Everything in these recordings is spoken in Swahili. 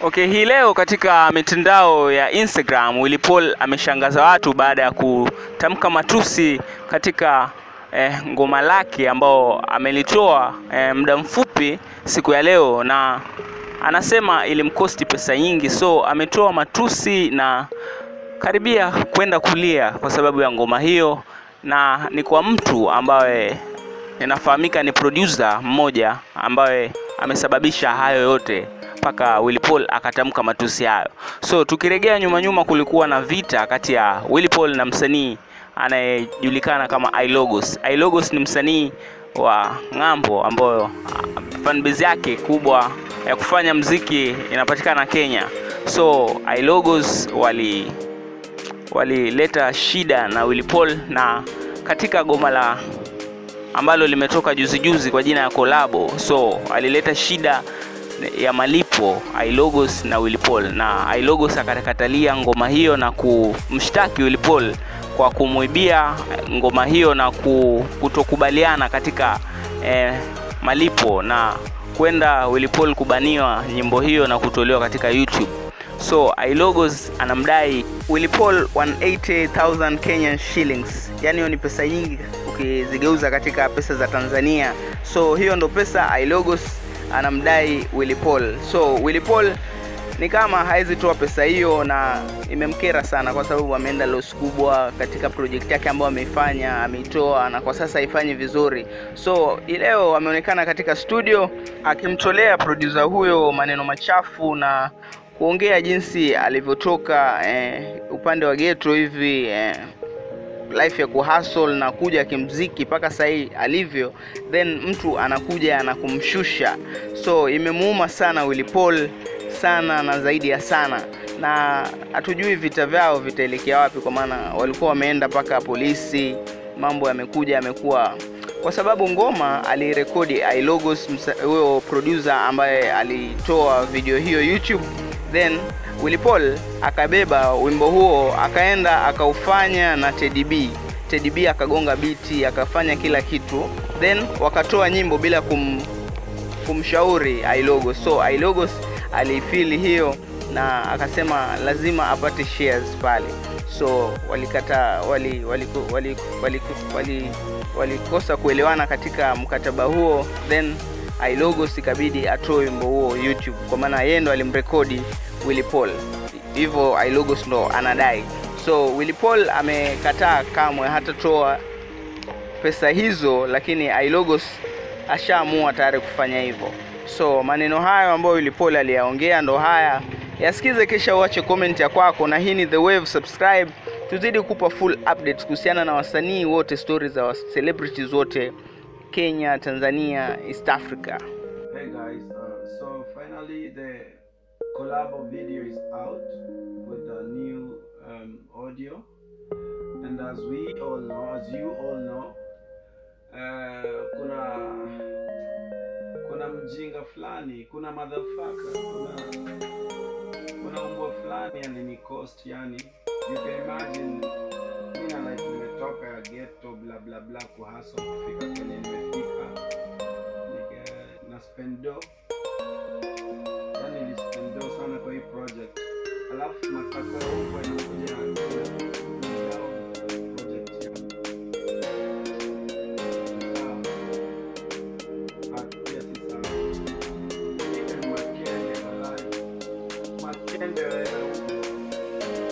Okay, hii leo katika mitandao ya Instagram Willy Paul ameshangaza watu baada ya kutamka matusi katika eh, ngoma lake ambao amelitoa eh, muda mfupi siku ya leo, na anasema ilimkosti pesa nyingi, so ametoa matusi na karibia kwenda kulia kwa sababu ya ngoma hiyo, na ni kwa mtu ambaye inafahamika ni producer mmoja ambaye amesababisha hayo yote mpaka Willy Paul akatamka matusi hayo. So tukiregea nyuma nyuma, kulikuwa na vita kati ya Willy Paul na msanii anayejulikana kama Ilogos. Ilogos ni msanii wa ng'ambo ambayo fanbase yake kubwa ya kufanya mziki inapatikana Kenya. So Ilogos wali walileta shida na Willy Paul na katika goma la ambalo limetoka juzi juzi kwa jina ya Kolabo, so alileta shida ya malipo Ilogos na Willy Paul, na Ilogos akakatalia ngoma hiyo na kumshtaki Willy Paul kwa kumwibia ngoma hiyo na kutokubaliana katika eh, malipo na kwenda Willy Paul kubaniwa nyimbo hiyo na kutolewa katika YouTube. So Ilogos anamdai Willy Paul 180,000 Kenyan shillings, yani hiyo ni pesa nyingi ukizigeuza katika pesa za Tanzania. So hiyo ndo pesa Ilogos anamdai Willy Paul. So Willy Paul ni kama hawezi toa pesa hiyo, na imemkera sana kwa sababu ameenda loss kubwa katika project yake ambayo ameifanya, ameitoa na kwa sasa haifanyi vizuri. So leo ameonekana katika studio akimtolea producer huyo maneno machafu na kuongea jinsi alivyotoka eh, upande wa ghetto hivi eh, life ya kuhustle na kuja kimziki mpaka sahii alivyo, then mtu anakuja na kumshusha. So imemuuma sana Willy Paul sana na zaidi ya sana, na hatujui vita vyao vitaelekea wapi, kwa maana walikuwa wameenda mpaka polisi. Mambo yamekuja yamekuwa kwa sababu ngoma alirekodi Ilogos, huyo producer ambaye alitoa video hiyo YouTube, then Willy Paul akabeba wimbo huo akaenda akaufanya na Teddy B. Teddy B akagonga biti akafanya kila kitu, then wakatoa nyimbo bila kum, kumshauri Ilogos. So Ilogos alifili hiyo na akasema lazima apate shares pale, so walikata wali walikosa wali, wali, wali, wali, wali kuelewana katika mkataba huo, then Ilogos ikabidi atoe wimbo huo YouTube, kwa maana yeye ndo alimrekodi Willy Paul, hivyo Ilogos ndo anadai. So Willy Paul amekataa kamwe hatatoa pesa hizo, lakini Ilogos ashaamua tayari kufanya hivyo. So maneno hayo ambayo Willy Paul aliyaongea ndo haya, yasikize kisha uache comment ya kwako, na hii ni The Wave. Subscribe tuzidi kupa full updates kuhusiana na wasanii wote, stories za celebrities wote Kenya, Tanzania, East Africa. Hey guys, uh, so finally the collabo video is out with the new um, audio and as we all know as you all know uh, kuna kuna mjinga fulani kuna motherfucker kuna kuna umbwa fulani yani cost yani you can imagine mina like nimetoka ya ghetto bla bla bla kuhasa kufika kwenye nimefika nika na spendo yani nilispendo sana kwa hii project alafu mataka huko inakuja project yangu sawa pia si sawa Nika ni makende walai makende wewe huko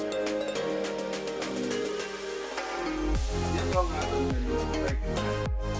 This song has a melody, like